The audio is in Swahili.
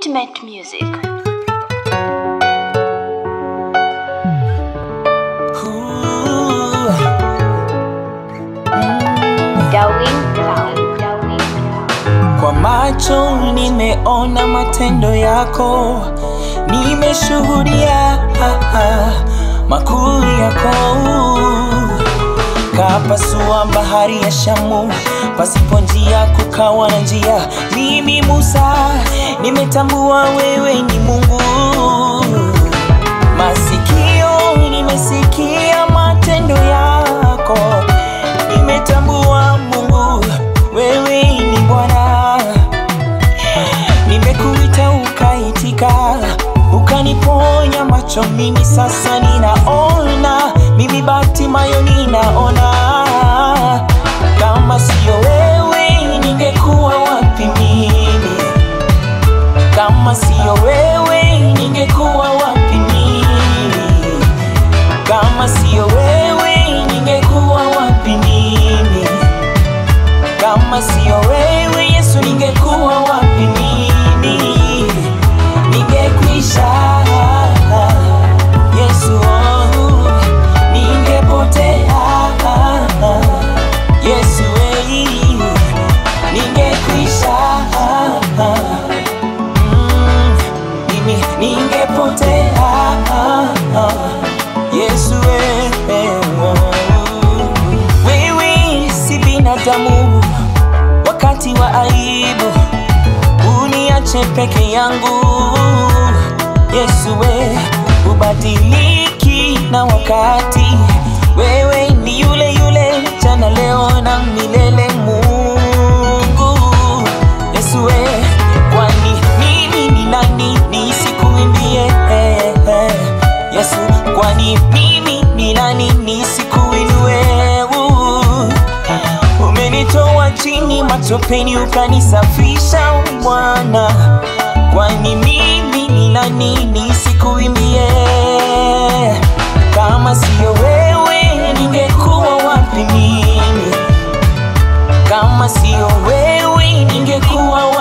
Intimate music. Darwin Sound. Darwin Sound. Kwa macho nimeona matendo yako, nimeshuhudia ah, ah, makuu yako. Kapasua bahari ya Shamu, pasipo njia kukawa na njia. Mimi Musa, nimetambua wewe ni Mungu. Masikio nimesikia matendo yako, nimetambua Mungu, wewe ni Bwana. Nimekuita ukaitika, ukaniponya macho, mimi sasa ninaona, mimi Batimayo ninaona. Kama siyo wewe, ningekuwa wapi mimi? Kama siyo wewe, ningekuwa wapi mimi? Kama siyo wewe, ningekuwa wapi mimi? Kama siyo wewe Yesu, ningekuwa wapi mimi? Ningekwisha Yesu, oh, ningepotea Yesu, eh, ningekwisha Mm, mimi ningepotea Yesu, eh, eh, oh. wewe si binadamu wakati wa aibu uniache peke yangu Yesu we ubadiliki na wakati wewe ni yule yule jana leo na milele Mungu Yesu we kwani mimi ni nani nisikuimbie eh, eh. Yesu kwani mimi ni nani nisikuinue uh. Umenitoa chini matopeni ukanisafisha Bwana, kwani mimi ni nani nisikuimbie? Kama siyo wewe ningekuwa wapi mimi? Kama siyo wewe ningekuwa